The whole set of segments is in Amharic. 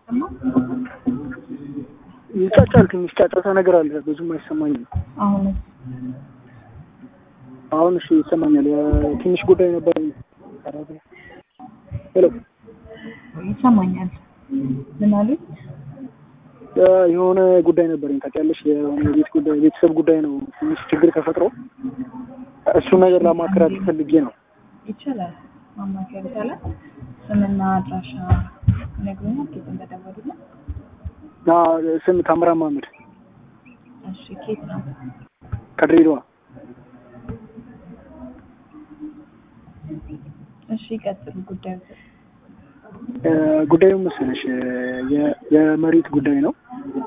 አይሰማም? ይጫጫል። ትንሽ ጫጫታ ነገር አለ። ብዙም አይሰማኝም። አሁንስ አሁን እሺ ይሰማኛል። ትንሽ ጉዳይ ነበር። ሄሎ ይሰማኛል። ምን አሉኝ? የሆነ ጉዳይ ነበረኝ ታውቂያለሽ። የሆነ የቤት ጉዳይ ቤተሰብ ጉዳይ ነው። ትንሽ ችግር ተፈጥሮ እሱን ነገር ላማከራት ፈልጌ ነው። ይቻላል፣ ማማከር ይቻላል። ስምና አድራሻ ይነግሩኛል። ኬት እንደደወሉልን። እና ስም ታምራት መሀመድ እሺ፣ ኬት ነው? ከድሬዳዋ። እሺ፣ ይቀጥሉ። ጉዳዩ ጉዳዩ መሰለሽ የ- የመሬት ጉዳይ ነው።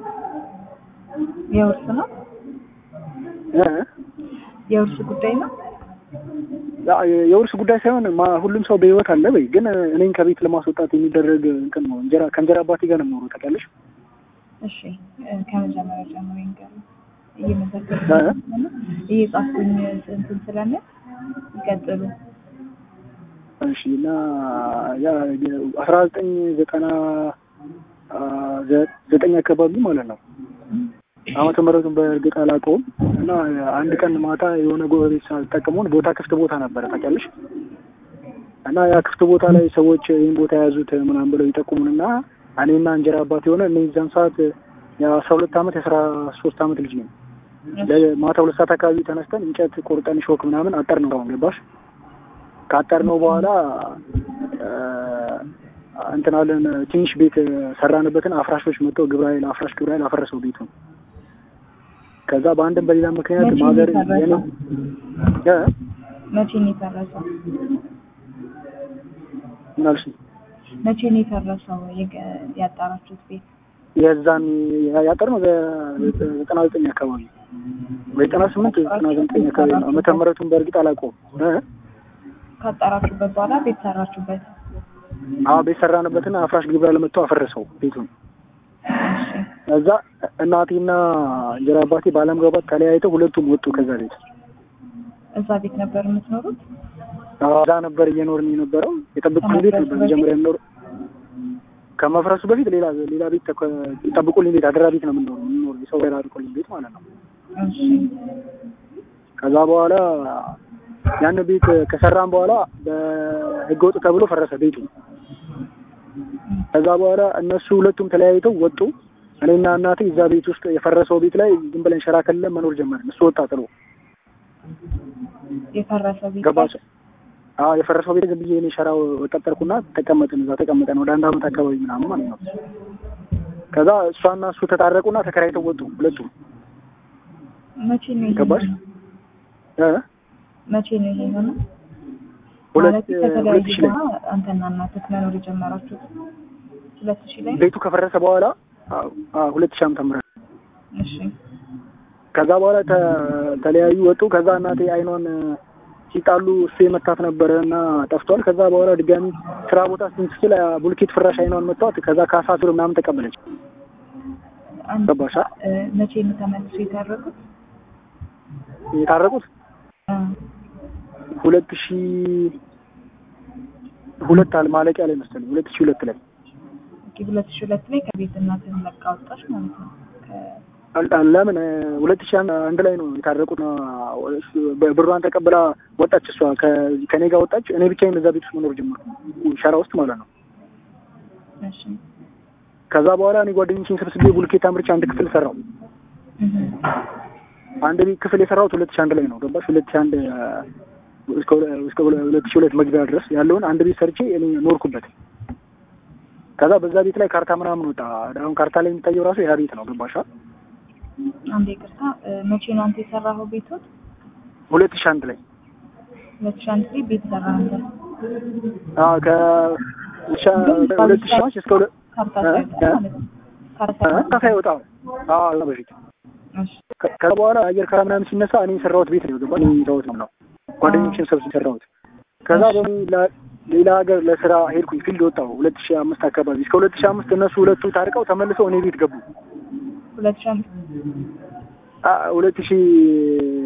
የውርስ ነው? እ? የውርስ ጉዳይ ነው? ያ- የውርስ ጉዳይ ሳይሆን ማ- ሁሉም ሰው በህይወት አለ በይ፣ ግን እኔን ከቤት ለማስወጣት የሚደረግ እንትን ነው። እንጀራ ከእንጀራ አባቴ ጋር ነው የምኖረው ታውቂያለሽ። እሺ፣ እ፣ ከመጀመሪያ ጀምሮ ይንገሩ። እየመዘገብ እ? እየጻፍኩኝ እንትን ስለምን ይቀጥሉ። እሺ እና ያ አስራ ዘጠኝ ዘጠና አ፣ ዘ- ዘጠኝ አካባቢ ማለት ነው ዓመተ ምህረቱን በእርግጥ አላውቀውም። እና አንድ ቀን ማታ የሆነ ጎረቤት ሳልጠቀመውን ቦታ ክፍት ቦታ ነበረ ታውቂያለሽ። እና ያ ክፍት ቦታ ላይ ሰዎች ይህን ቦታ የያዙት ምናምን ብለው ይጠቁሙንና እኔና እንጀራ አባት የሆነ እኔ እዛን ሰዓት የአስራ ሁለት ዓመት የአስራ ሶስት ዓመት ልጅ ነኝ። ማታ ሁለት ሰዓት አካባቢ ተነስተን እንጨት ቆርጠን ሾክ ምናምን አጠር ነው አሁን ገባሽ ካጠር ነው በኋላ እ፣ እንትን አለን ትንሽ ቤት ሰራንበትን አፍራሾች መጥተው ግብረ ኃይል አፍራሽ ግብረ ኃይል አፈረሰው ቤቱን። ከዛ በአንድም በሌላ ምክንያት መቼ ማገር ነው የፈረሰው? እ? መቼ ነው የፈረሰው? ምን አልሽ? መቼ ነው የፈረሰው የገ- ያጣራችሁት ቤት? የዛን ያጠር ነው ዘጠና ዘጠኝ አካባቢ ወይ ዘጠና ስምንት ዘጠና ዘጠኝ አካባቢ ነው። ዓመተ ምህረቱን በእርግጥ አላውቀውም። እ? ካጣራችሁበት በኋላ ቤት ሰራችሁበት? አዎ ቤት ሰራንበትና አፍራሽ ግብረ ኃይል መጥተው አፈረሰው ቤቱን። እሺ እዛ እናቴና እንጀራ አባቴ ባለመግባባት ተለያይተው ሁለቱም ወጡ ከዛ ቤት። እዛ ቤት ነበር የምትኖሩት? አዎ፣ እዛ ነበር እየኖርን የነበረው። የጠብቁልኝ ቤት ነበር መጀመሪያ የምኖረው። ከመፍረሱ በፊት ሌላ ሌላ ቤት ተከ- የጠብቁልኝ ቤት አደራ ቤት ነው የምንኖረው የምንኖረው የሰው ቤት አድርቆልኝ ቤት ማለት ነው። እሺ ከዛ በኋላ ያን ቤት ከሰራን በኋላ በህገወጥ ተብሎ ፈረሰ ቤቱ። ከዛ በኋላ እነሱ ሁለቱም ተለያይተው ወጡ። እኔና እናቴ እዛ ቤት ውስጥ የፈረሰው ቤት ላይ ዝም ብለን ሸራ ከልለን መኖር ጀመርን። እሱ ወጣ ጥሎ የፈረሰ ቤት ገባች። አዎ የፈረሰው ቤት ዝም ብዬ እኔ ሸራው ቀጠርኩና ተቀመጥን። እዛ ተቀመጠን ወደ አንድ አመት አካባቢ ምናምን ማለት ነው። ከዛ እሷና እሱ ተጣረቁና ተከራይተው ወጡ ሁለቱም። መቼ ነው ይሄ ገባሽ? የሆነው? እ? መቼ ነው ይሄ የሆነው? ሁለት ማለት ሁለት ከተለያዩ ሺህ ላይ በኋላ አንተና እናትህ መኖር የጀመራችሁት ሁለት ሺህ ላይ ነው? ቤቱ ከፈረሰ በኋላ አዎ፣ አዎ፣ ሁለት ሺህ ዓመተ ምህረት እሺ ከዛ በኋላ ተ- ተለያዩ ወጡ። ከዛ እናቴ አይኗን ሲጣሉ እሱ የመታት ነበረ እና ጠፍቷል። ከዛ በኋላ ድጋሚ ስራ ቦታ ስትል ቡልኬት ፍራሽ አይኗን መቷት። ከዛ ካሳ ብር ምናምን ተቀበለች። አንድ ገባሽ? እ፣ መቼ ነው ተመልሶ የታረቁት? የታረቁት እ፣ ሁለት ሺ ሁለት አለ ማለቂያ ላይ መሰለኝ ሁለት ሺ ሁለት ላይ ኦኬ፣ ሁለት ሺህ ሁለት ላይ ከቤት እናትህን ለቃ ወጣች ማለት ነው። ከ- አል- አል- ለምን ሁለት ሺ አንድ ላይ ነው የታረቁት። በ- ብሯን ተቀብላ ወጣች። እሷ ከ- ከኔ ጋር ወጣች። እኔ ብቻዬን እዛ ቤት ውስጥ መኖር ጀመርኩ፣ ሸራ ውስጥ ማለት ነው። እሺ ከዛ በኋላ እኔ ጓደኞቼን ሰብስቤ ቡልኬት አምርቼ አንድ ክፍል ሰራው። እህ፣ አንድ ቤት ክፍል የሰራሁት ሁለት ሺህ አንድ ላይ ነው ገባሽ? ሁለት ሺህ አንድ እስከ ሁለ- እስከ ሁለ- ሁለት ሺህ ሁለት መግቢያ ድረስ ያለውን አንድ ቤት ሰርቼ እኔ ኖርኩበት። ከዛ በዛ ቤት ላይ ካርታ ምናምን ወጣ። አሁን ካርታ ላይ የሚታየው ራሱ ያ ቤት ነው ገባሻ? አንዴ ይቅርታ፣ እ፣ መቼ ነው አንተ የሰራኸው ቤቱን? ሁለት ሺህ አንድ ላይ ሁለት ሺህ አንድ ላይ ቤት ሰራህ አንተ? አዎ ከ ሻ- ሁለት ሺህ አንድ እስከ ሁለት ካርታ እ? ሳይወጣ እ? ማለት ነው። ካርታ እ? ካርታ ይወጣ አዎ እዛ በፊት እሺ ከ- ከዛ በኋላ አየር ካራ ምናምን ሲነሳ እኔ የሰራሁት ቤት ነው ገባሽ? እኔ የሰራሁት ነው ነው ጓደኞቼን ሰብስቤ የሰራሁት ከዛ በሚ ሌላ ሀገር ለስራ ሄድኩኝ። ፊልድ ወጣሁ ሁለት ሺህ አምስት አካባቢ እስከ ሁለት ሺህ አምስት እነሱ ሁለቱ ታርቀው ተመልሰው እኔ ቤት ገቡ። ሁለት ሺህ አምስት አ- ሁለት ሺህ